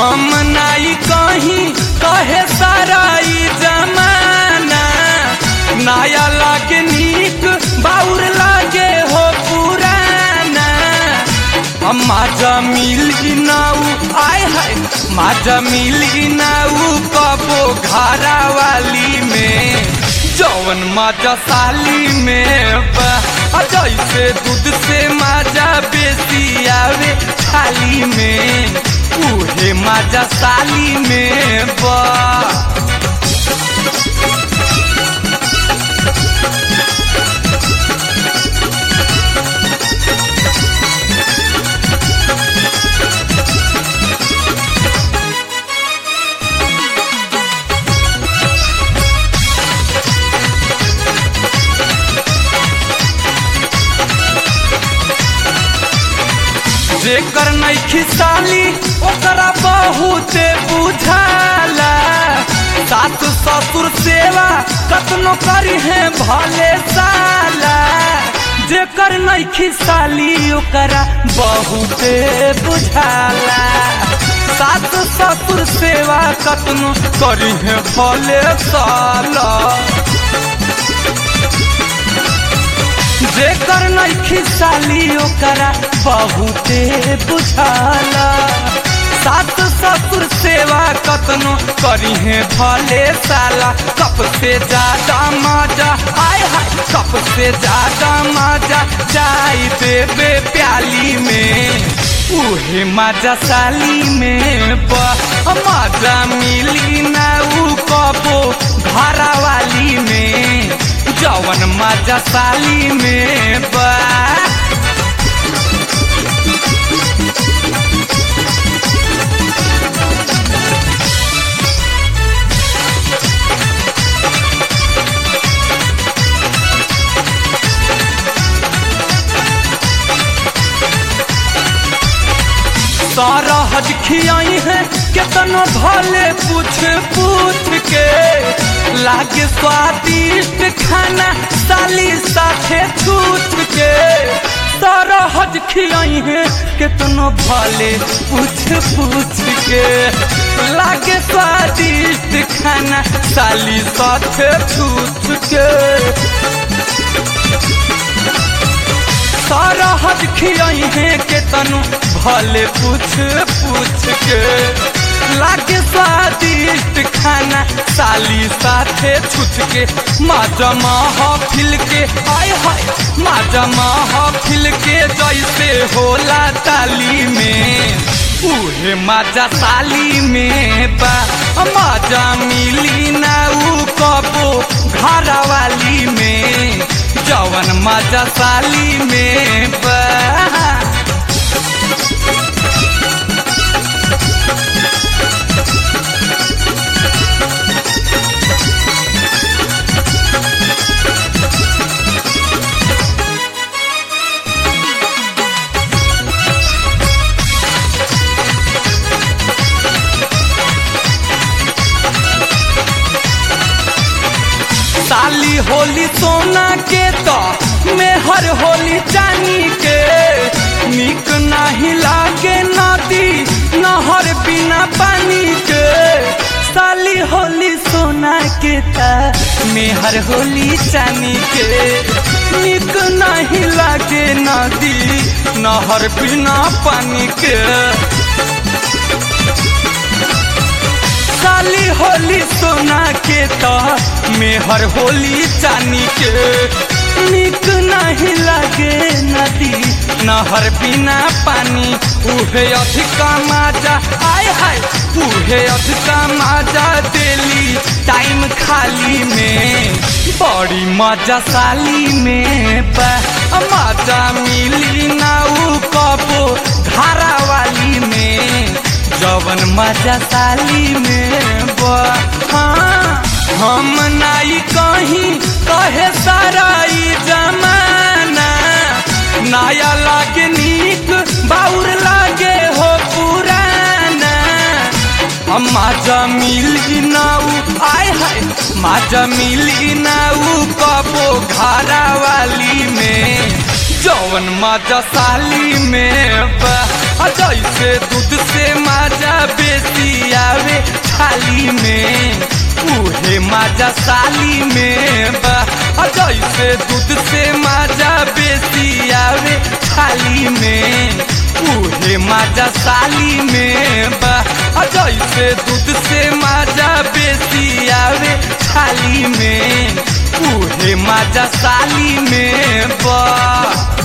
हम नाई कहीं कहे सारा ई जमाना नया लागे नीक बाउर लागे हो पुराना हम माजा मिली नाऊ आय हाय माजा मिली नाऊ कबो घरा वाली में जौवन माजा साली में बा आ जैसे दूध से माजा बेसी आवे थाली में उहे माजा साली में बा जेकर नैखी साली ओकरा बहुते बुझाला सास ससुर सेवा कतनो करी है भले साला जेकर नैखी साली ओकरा बहुते बुझाला सास ससुर सेवा कतनो करी है भले साला जेकर नैखी साली ओकरा बहुते बुझाला सास ससुर सेवा कतनो करी है भले साला कप से ज्यादा मजा आय हाय कप से ज्यादा मजा चाय देवे प्याली में उहे मजा साली में बा मजा मिली ना ऊ कबो घरा वाली में जवन मजा साली में बा सारा हज खियाई है कितना भले पूछ पूछ के लागे स्वादिष्ट खाना साली साथे छूछ के सारा हज खियाई है कितना भले पूछ पूछ के लागे स्वादिष्ट खाना साली साथे छूछ के सारा हज खियाई है के तनु भले पूछ पूछ के लागे स्वादिष्ट खाना साली साथे छुछ के माजा महफिल के आय हाय माजा महफिल के जैसे होला ताली में उहे माजा साली में बा माजा मिली ना ऊ कबो घरा वाली में जवन मजा साली में बा साली होली सोना के तो मेहर होली चानी के निक नहीं लागे नदी नहर बिना पानी के साली होली सोना के ता मेहर होली चानी के निक नहीं लागे नदी नहर बिना पानी के साली होली सोना के तो मेहर होली चानी के निक नहीं लगे नदी नहर बिना पानी उहे अधिका माजा आय हाय उहे अधिका माजा देली टाइम खाली में बड़ी मजा साली में बा मजा मिली ना ऊ कबो धारा वाली में जवन मजा साली में बा हाँ हम नाई कहीं कहे सारा ई जमाना नया लागे नीक बाउर लागे हो पुराना हम माजा मिली नाऊ आय हाय माजा मिली नाऊ कबो घरा वाली में जौवन माजा साली में बा आ जैसे दूध से माजा बेसी आवे थाली में उहे माजा साली में बा आ जैसे दूध से माजा बेसी आवे थाली में उहे माजा साली में बा आ जैसे दूध से माजा बेसी आवे थाली में उहे माजा साली में बा